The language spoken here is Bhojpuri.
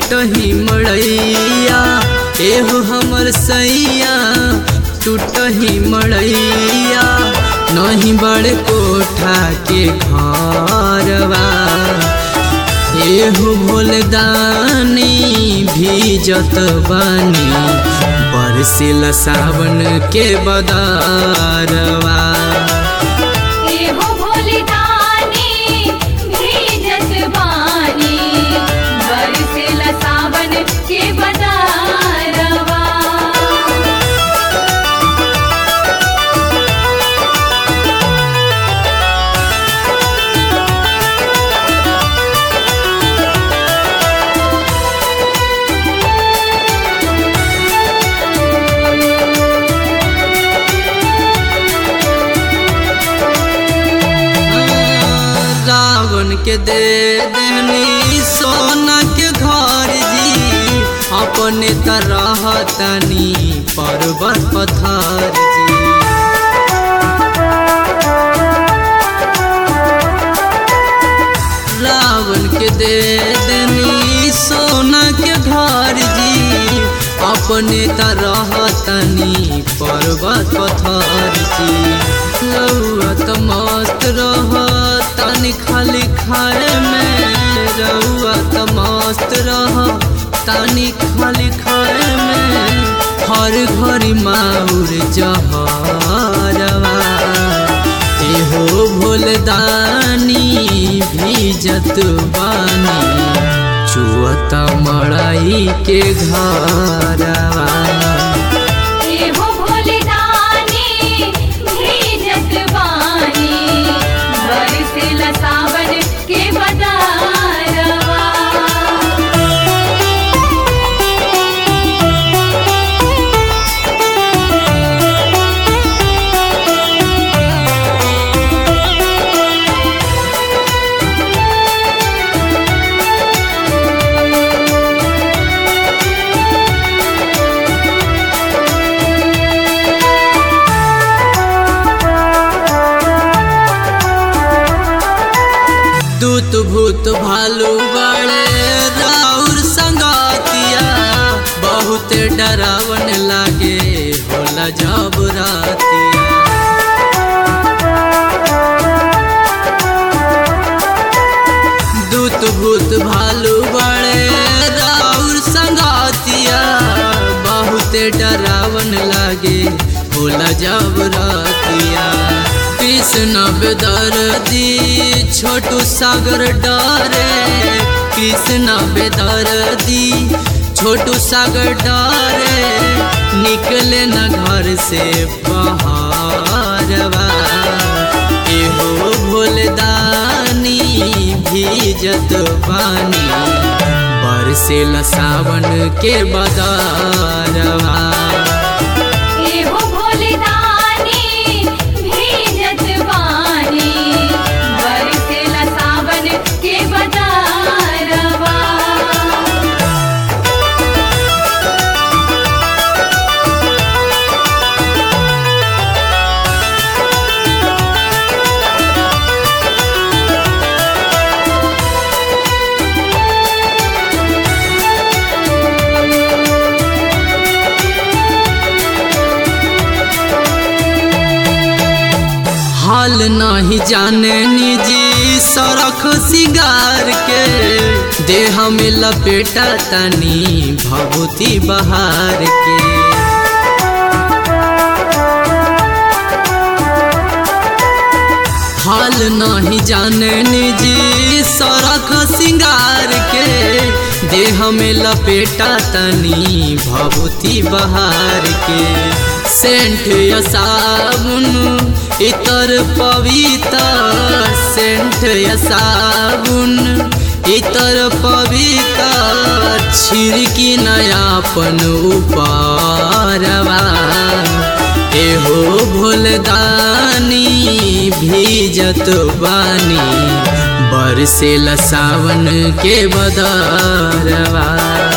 टूटही मड़ैया एहो हमर सैया टूटही मड़ैया नहीं बड़े कोठा के घरवा एहो भोलदानी भीजत बानी बरसिल सावन के बदारवा एहो भोलेदानी भीजत बानी बरसेला सावन के बदारवा रावण के दे देनी सोना के घर जी अपने तरह तनी पर्वत पथर जी रावण के दे देनी सोना के घर जी अपने तरह तनी पर्वत पथर जी रउआ त मस्त रह तनी खाली खाए में रउआ त मस्त रह तनी खाली खाए में हर घड़ी माउर जहरवा एहो भोलदानी भीजत बानी चुअत मड़ाई के घरवा एहो भोलेदानी भीजत बानी बरसेला सावन के बदारवा दूत भूत भालू बड़े राउर संगातिया बहुत डरावन लागे होला जब रातिया दूत भूत भालू बड़े राउर संगातिया बहुत डरावन लागे होला जब रातिया कृष्ण बेदर्दी छोटू सागर डरे कृष्ण बेदर्दी छोटू सागर डरे निकले न घर से बहारवा एहो भोलदानी भीजत पानी बरसेल सावन के बदारवा एहो भोलेदानी भीजत बानी बरसेला सावन के बदारवा हाल नहीं जाने निजी सड़क सिगार के देह में लपेटा तनी भभूति बहार के हाल नहीं जाने निजी सड़क सिंगार के देह में लपेटा तनी भभूति बहार के सेंट या साबुन इतर पवित्र सेंट या साबुन इतर पवित्र छिड़की नयापन उपारवा एहो भोलदानी भीजत बानी बरसेल सावन के बदरवा